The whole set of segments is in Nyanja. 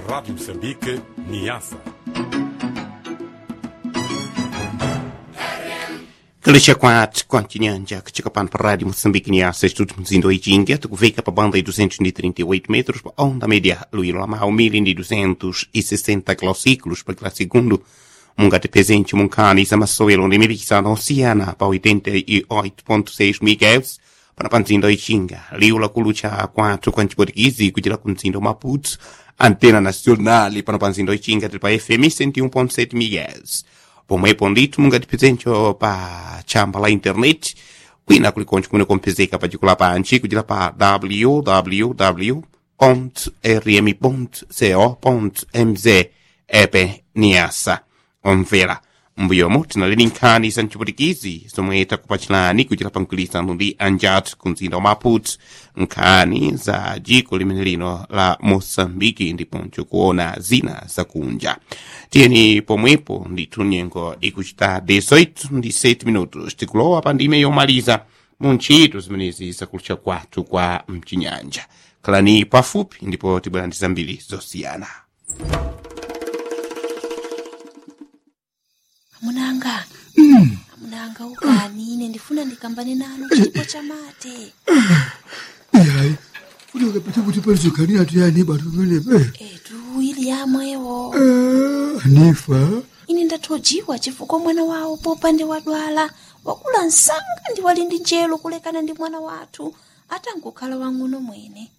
Rádio Moçambique, Niassa. Kalisha kwat kontinhanja kuchika pan para rádio Moçambique Niassa estudos mzindo ijinga tukuveka pa banda de 238 metros pa onda média luilo amau 1260 kilociclos pa kila segundo munga te presente munkani sa masoelo de mibisa na oceana pa 88.6 MHz para panzindo ijinga liula kulucha kwatu kwanchi portuguese kujira kunzindo Maputo antena nacional para panzindo ijinga pa FM 101.7 MHz pomwe pondito munga tipezentcho pa chamba la internet kwina kulikoncho kumene kompezeka pacikula panchi kuchira pa www rm co mz epe niasa omvera mbuyomo tinaleni nkhani za mchiputikizi zomwe takupachirani kuchira pa mgwirizano ndi anjat ku mzinda wa maputo nkhani za dziko limene lino la moçambike ndiponso kuona zina zakunja tiyeni pomwepo ndithu nyengo ikuchita 18 ndi 7 minutos tikulowa pa ndime yomaliza mu ntchito zimenezi zakulucha kwathu kwa mchinyanja khalani pafupi ndipo tibwera ndi zambiri zosiyana amunanga amunanga ukani ine ndifuna ndikambane nanu chipo cha mate yayi kuti ukapita kuti palizokanira tuyani batu pamenepe etu ili yamwewo anifa ine ndathojiwa chifukwa mwana wawo popande wadwala wakula msanga ndi wali ndi njelo kulekana ndi mwana wathu atangokhala wang'ono mwene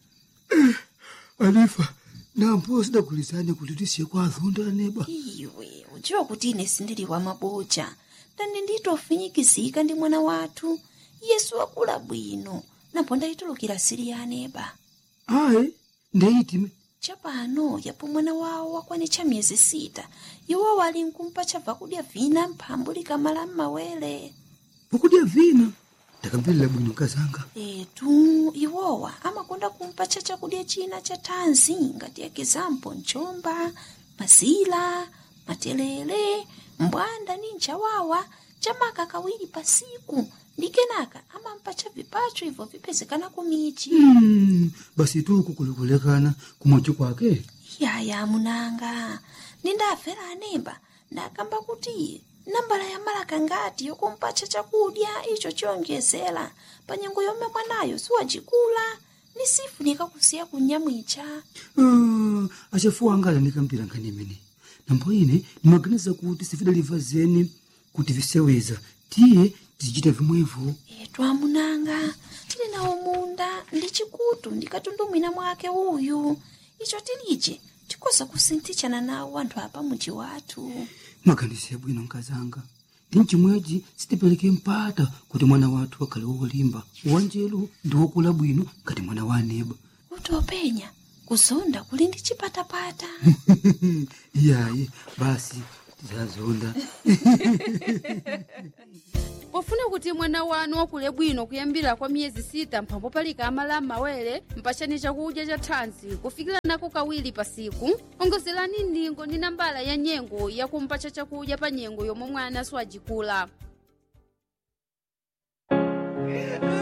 anifa nampo sidagulizane kuti tisiye kwa azonda aneba iwe udziwa kuti ine sindili wa maboja ndani nditofinyikizika ndi mwana wathu yesu wakula bwino napo ndayitulukira siri ya aneba ayi ndeyitime chapano yapo mwana wawo wakwanitcha miyezi sita iwo wali nkumpa chabva kudya vina mphambu likamala m'mawere pokudya vina ndakambirira bwino kazanga etu iwowa amakonda kumpa cha chakudya china cha thanzi ngati ekizampo mchomba mazila matelele mbwanda ni nchawawa chamaka kawiri pasiku ndi kenaka amampa cha vipacho ibvo vipezekana kumichi Mm, basi tuku kulikulekana kumwachi kwake yaya munanga nindafera anemba ndakamba kuti nambala ya malaka ngati yokumpacha chakudya icho chiyonjezera pa nyengo yomwe mwanayo siwacikula ni sifunika kusiya kunyamwicha Ah, achafuwa angala ndikambira nkhani imene nambo ine ndimaganiza kuti sifidaliva zeni kuti viseweza tiye tizichita vimwevo etu amunanga tili nawo munda ndi chikutu ndikatundumwina mwake uyu icho tilije tikoza kusinthichana nawo anthu apa muji wathu mwaganize bwino nkazanga ndi mchimwechi sitipereke mpata kuti mwana wathu akhale wolimba wanjelu ndi wokula bwino ngati mwana wa aneba kuti openya kuzonda kuli ndi chipatapata iyayi basi tizazonda pofuna kuti mwana wanu wakule bwino kuyambira kwa miyezi sita mphambo palika amala m'mawere mpachani chakudya cha thanzi kufikira nako kawiri pasiku ongozerani ndingo ndi nambala ya nyengo yakumpacha chakudya pa nyengo yomwe mwana siwajikula